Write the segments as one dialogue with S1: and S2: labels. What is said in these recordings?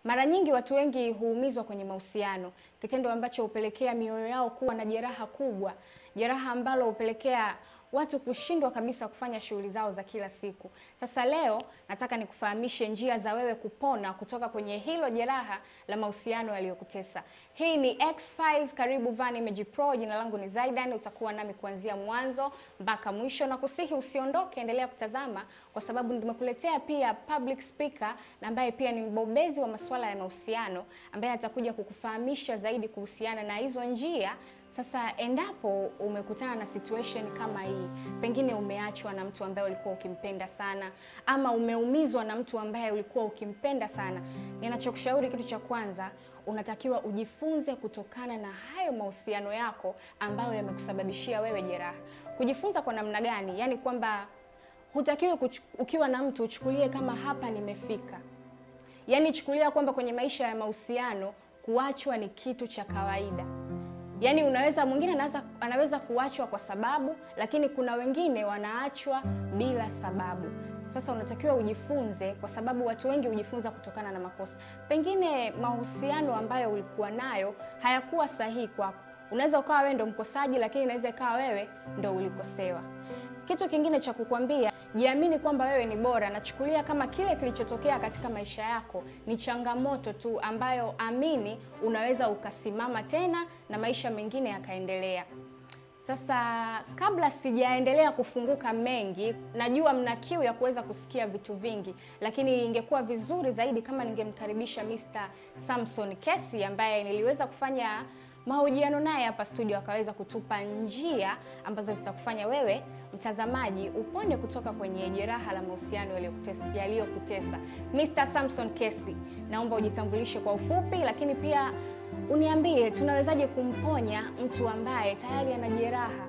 S1: Mara nyingi watu wengi huumizwa kwenye mahusiano, kitendo ambacho hupelekea mioyo yao kuwa na jeraha kubwa, jeraha ambalo hupelekea watu kushindwa kabisa kufanya shughuli zao za kila siku. Sasa leo nataka nikufahamishe njia za wewe kupona kutoka kwenye hilo jeraha la mahusiano yaliyokutesa. Hii ni X-Files, karibu Van Image Pro. Jina langu ni Zaidan, utakuwa nami kuanzia mwanzo mpaka mwisho, na kusihi usiondoke, endelea kutazama kwa sababu nimekuletea pia public speaker na ambaye pia ni mbobezi wa masuala ya mahusiano ambaye atakuja kukufahamisha zaidi kuhusiana na hizo njia sasa endapo umekutana na situation kama hii, pengine umeachwa na mtu ambaye ulikuwa ukimpenda sana, ama umeumizwa na mtu ambaye ulikuwa ukimpenda sana, ninachokushauri kitu cha kwanza, unatakiwa ujifunze kutokana na hayo mahusiano yako ambayo yamekusababishia wewe jeraha. Kujifunza kwa namna gani? Yaani kwamba hutakiwi ukiwa na mtu uchukulie kama hapa nimefika, yaani chukulia kwamba kwenye maisha ya mahusiano kuachwa ni kitu cha kawaida. Yaani unaweza mwingine anaweza anaweza kuachwa kwa sababu, lakini kuna wengine wanaachwa bila sababu. Sasa unatakiwa ujifunze, kwa sababu watu wengi hujifunza kutokana na makosa. Pengine mahusiano ambayo ulikuwa nayo hayakuwa sahihi kwako. Unaweza ukawa wewe ndo mkosaji, lakini inaweza ikawa wewe ndo ulikosewa. Kitu kingine cha kukwambia, jiamini kwamba wewe ni bora. Nachukulia kama kile kilichotokea katika maisha yako ni changamoto tu, ambayo amini, unaweza ukasimama tena na maisha mengine yakaendelea. Sasa kabla sijaendelea kufunguka mengi, najua mna kiu ya kuweza kusikia vitu vingi, lakini ingekuwa vizuri zaidi kama ningemkaribisha Mr. Samson Kesi ambaye niliweza kufanya mahojiano naye hapa studio, akaweza kutupa njia ambazo zitakufanya wewe mtazamaji upone kutoka kwenye jeraha la mahusiano yaliyokutesa. Mr. Samson Kesi, naomba ujitambulishe kwa ufupi, lakini pia uniambie tunawezaje kumponya mtu ambaye tayari ana jeraha.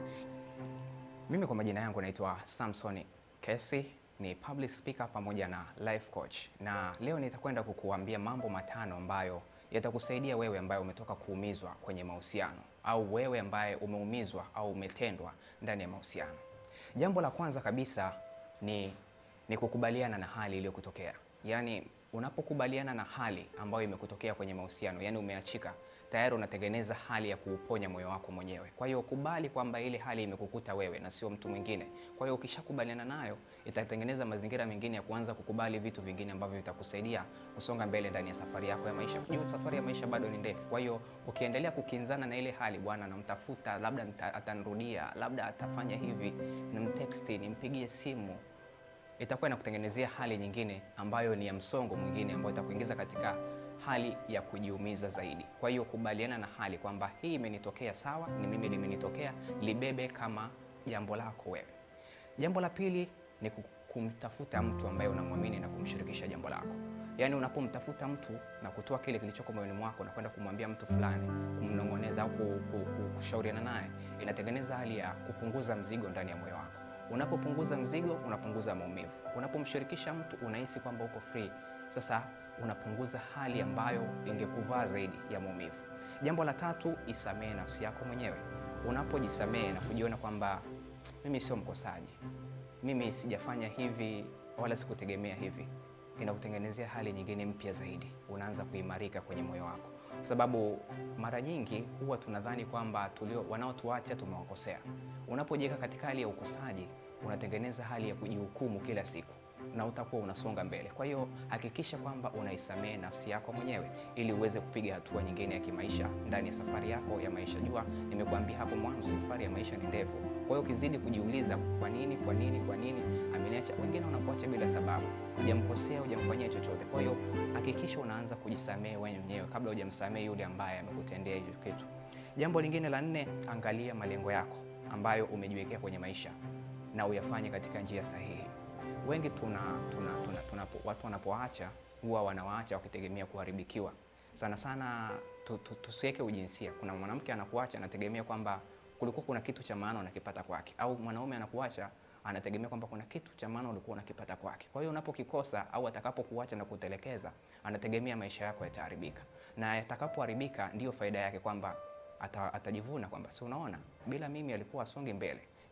S2: Mimi kwa majina yangu naitwa Samson Kesi, ni public speaker pamoja na life coach, na leo nitakwenda kukuambia mambo matano ambayo yatakusaidia wewe ambaye umetoka kuumizwa kwenye mahusiano au wewe ambaye umeumizwa au umetendwa ndani ya mahusiano. Jambo la kwanza kabisa ni, ni kukubaliana na hali iliyokutokea. Yaani unapokubaliana na hali ambayo imekutokea kwenye mahusiano, yani umeachika, tayari unatengeneza hali ya kuuponya moyo wako mwenyewe. Kwa hiyo kubali kwamba ile hali imekukuta wewe na sio mtu mwingine. Kwa hiyo ukishakubaliana nayo, itatengeneza mazingira mengine ya kuanza kukubali vitu vingine ambavyo vitakusaidia kusonga mbele ndani ya safari yako ya maisha. Kujua safari ya maisha bado ni ndefu. Kwa hiyo ukiendelea kukinzana na ile hali, bwana, namtafuta, labda atanirudia, labda atafanya hivi, nimteksti, nimpigie simu itakuwa inakutengenezea hali nyingine ambayo ni ya msongo mwingine ambayo itakuingiza katika hali ya kujiumiza zaidi. Kwa hiyo kubaliana na hali kwamba hii imenitokea, sawa, ni mimi limenitokea, libebe kama jambo lako wewe. Jambo la pili ni kumtafuta mtu ambaye unamwamini na kumshirikisha jambo lako. Yaani unapomtafuta mtu na kutoa kile kilichoko moyoni mwako na kwenda kumwambia mtu fulani, kumnong'oneza au kushauriana naye, inatengeneza hali ya kupunguza mzigo ndani ya moyo wako. Unapopunguza mzigo, unapunguza maumivu. Unapomshirikisha mtu, unahisi kwamba uko free. Sasa unapunguza hali ambayo ingekuvaa zaidi ya maumivu. Jambo la tatu, isamehe nafsi yako mwenyewe. Unapojisamehe na kujiona kwamba mimi sio mkosaji, mimi sijafanya hivi wala sikutegemea hivi, inakutengenezea hali nyingine mpya zaidi. Unaanza kuimarika kwenye moyo wako, kwa sababu mara nyingi huwa tunadhani kwamba tulio wanaotuacha tumewakosea. Unapojiweka katika hali ya ukosaji, unatengeneza hali ya kujihukumu kila siku na utakuwa unasonga mbele. Kwa hiyo hakikisha kwamba unaisamehe nafsi yako mwenyewe ili uweze kupiga hatua nyingine ya kimaisha ndani ya safari yako ya maisha. Jua nimekuambia hapo mwanzo, safari ya maisha ni ndefu. Kwa hiyo ukizidi kujiuliza kwa nini, kwa nini, kwa nini ameniacha, wengine wanakuacha bila sababu, hujamkosea, hujamfanyia chochote. Kwa hiyo hakikisha unaanza kujisamehe wewe mwenyewe kabla hujamsamehe yule ambaye amekutendea hicho kitu. Jambo lingine la nne, angalia malengo yako ambayo umejiwekea kwenye maisha na uyafanye katika njia sahihi. Wengi tuna, tuna, tuna, tuna, watu wanapoacha huwa wanawaacha wakitegemea kuharibikiwa. Sana sana tusiweke tu, ujinsia. Kuna mwanamke anakuacha anategemea kwamba kulikuwa kuna kitu cha maana unakipata kwake, au mwanaume anakuacha anategemea kwamba kuna kitu cha maana ulikuwa unakipata kwake. Kwa hiyo unapokikosa au atakapokuacha na kutelekeza, anategemea maisha yako yataharibika, na yatakapoharibika ndiyo faida yake kwamba ata, atajivuna kwamba si unaona, bila mimi alikuwa asonge mbele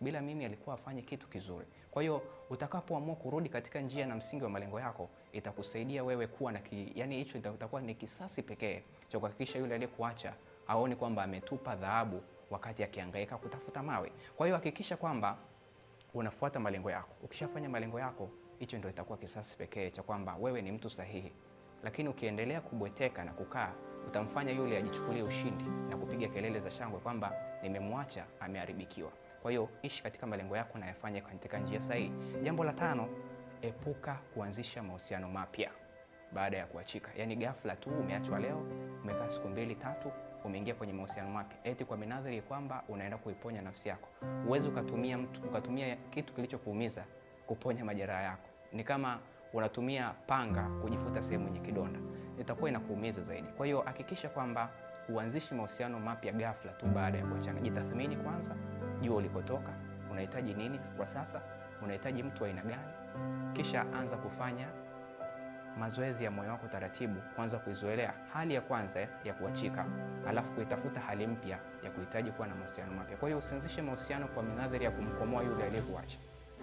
S2: bila mimi alikuwa afanye kitu kizuri. Kwa hiyo utakapoamua kurudi katika njia na msingi wa malengo yako, itakusaidia wewe kuwa na ki, yani hicho itakuwa ni kisasi pekee cha kuhakikisha yule aliyekuacha aone kwamba ametupa dhahabu wakati akihangaika kutafuta mawe. Kwa hiyo hakikisha kwamba unafuata malengo yako. Ukishafanya malengo yako, hicho ndio itakuwa kisasi pekee cha kwamba wewe ni mtu sahihi. Lakini ukiendelea kubweteka na kukaa, utamfanya yule ajichukulie ushindi na kupiga kelele za shangwe kwamba nimemwacha, ameharibikiwa. Kwa hiyo ishi katika malengo yako na yafanye katika njia sahihi. Jambo la tano, epuka kuanzisha mahusiano mapya baada ya kuachika. Yaani ghafla tu umeachwa leo, umekaa siku mbili tatu, umeingia kwenye mahusiano mapya eti kwa minadhiri kwamba unaenda kuiponya nafsi yako. Uwezi ukatumia mtu ukatumia kitu kilichokuumiza kuponya majeraha yako. Ni kama unatumia panga kujifuta sehemu yenye kidonda, itakuwa inakuumiza zaidi. Kwa hiyo hakikisha kwamba uanzishi mahusiano mapya ghafla tu baada ya kuachana. Jitathmini kwanza, jua ulikotoka, unahitaji nini kwa sasa, unahitaji mtu wa aina gani, kisha anza kufanya mazoezi ya moyo wako taratibu, kwanza kuizoelea hali ya kwanza ya kuachika, alafu kuitafuta hali mpya ya kuhitaji kuwa na mahusiano mapya. Kwa hiyo usianzishe mahusiano kwa minadhari ya kumkomoa yule aliyekuacha.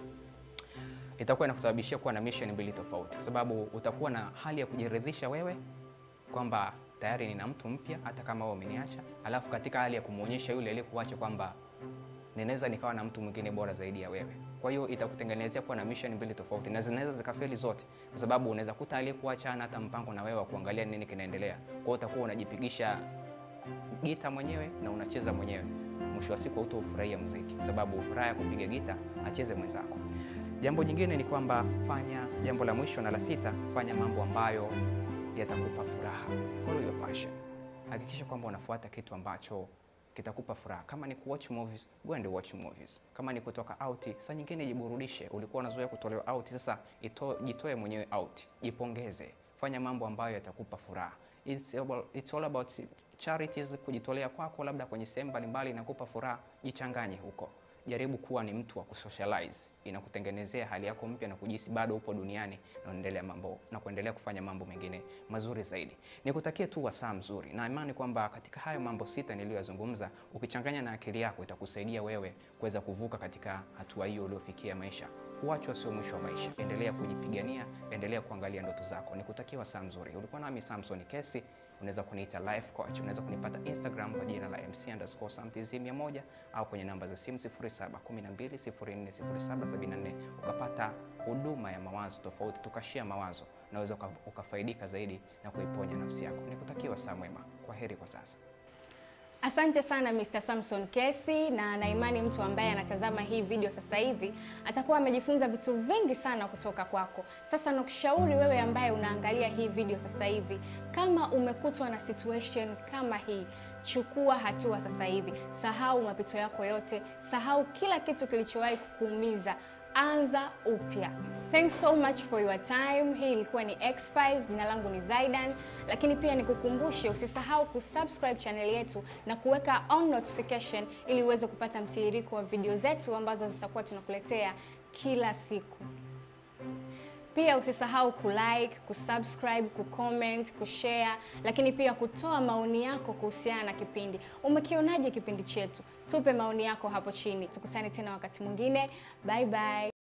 S2: Itakuwa inakusababishia kuwa na mission mbili tofauti, kwa sababu utakuwa na hali ya kujiridhisha wewe kwamba tayari nina mtu mpya hata kama wewe umeniacha, alafu katika hali ya kumwonyesha yule aliyekuacha kwamba ninaweza nikawa na mtu mwingine bora zaidi ya wewe. Kwa hiyo itakutengenezea kuwa na mission mbili tofauti na zinaweza zikafeli zote, kwa sababu unaweza kuta aliyekuacha hana hata mpango na wewe wa kuangalia nini kinaendelea. Kwa hiyo utakuwa unajipigisha gita mwenyewe na unacheza mwenyewe, mwisho wa siku hutaufurahia muziki, kwa sababu raha ya kupiga gita acheze mwenzako. Jambo jingine ni kwamba fanya, jambo la mwisho na la sita, fanya mambo ambayo yatakupa furaha. Follow your passion. Hakikisha kwamba unafuata kitu ambacho kitakupa furaha. Kama ni kuwatch movies, go and watch movies. Kama ni kutoka out, saa nyingine jiburudishe. Ulikuwa unazoea kutolewa out, sasa ito, jitoe mwenyewe out, jipongeze, fanya mambo ambayo yatakupa furaha. It's about, it's all about charities, kujitolea kwako labda kwenye sehemu mbalimbali inakupa furaha, jichanganye huko. Jaribu kuwa ni mtu wa kusocialize, inakutengenezea hali yako mpya na kujihisi bado upo duniani na unaendelea mambo na kuendelea kufanya mambo mengine mazuri zaidi. Nikutakie tu wasaa mzuri, na imani kwamba katika hayo mambo sita niliyoyazungumza, ukichanganya na akili yako itakusaidia wewe kuweza kuvuka katika hatua hiyo uliofikia maisha. Kuachwa sio mwisho wa maisha. Endelea kujipigania, endelea kuangalia ndoto zako. Nikutakie wasaa mzuri. Ulikuwa nami Samson Kesi. Unaweza kuniita life coach. Unaweza kunipata Instagram kwa jina la mc_samtz100 au kwenye namba za simu 0712040774 ukapata huduma ya mawazo tofauti, tukashia mawazo, naweza ukafaidika zaidi na kuiponya nafsi yako. Nikutakia wasaa mwema. Kwa heri kwa sasa.
S1: Asante sana Mr. Samson Kesi, na naimani mtu ambaye anatazama hii video sasa hivi atakuwa amejifunza vitu vingi sana kutoka kwako. Sasa nakushauri wewe ambaye unaangalia hii video sasa hivi, kama umekutwa na situation kama hii, chukua hatua sasa hivi. Sahau mapito yako yote, sahau kila kitu kilichowahi kukuumiza. Anza upya. Thanks so much for your time. Hii ilikuwa ni X-Files, jina langu ni Zaidan, lakini pia nikukumbushe usisahau kusubscribe channel yetu na kuweka on notification ili uweze kupata mtiririko wa video zetu ambazo zitakuwa tunakuletea kila siku. Pia usisahau kulike, kusubscribe, kucomment, kushare, lakini pia kutoa maoni yako kuhusiana na kipindi. Umekionaje kipindi chetu? Tupe maoni yako hapo chini. Tukutane tena wakati mwingine. Bye bye.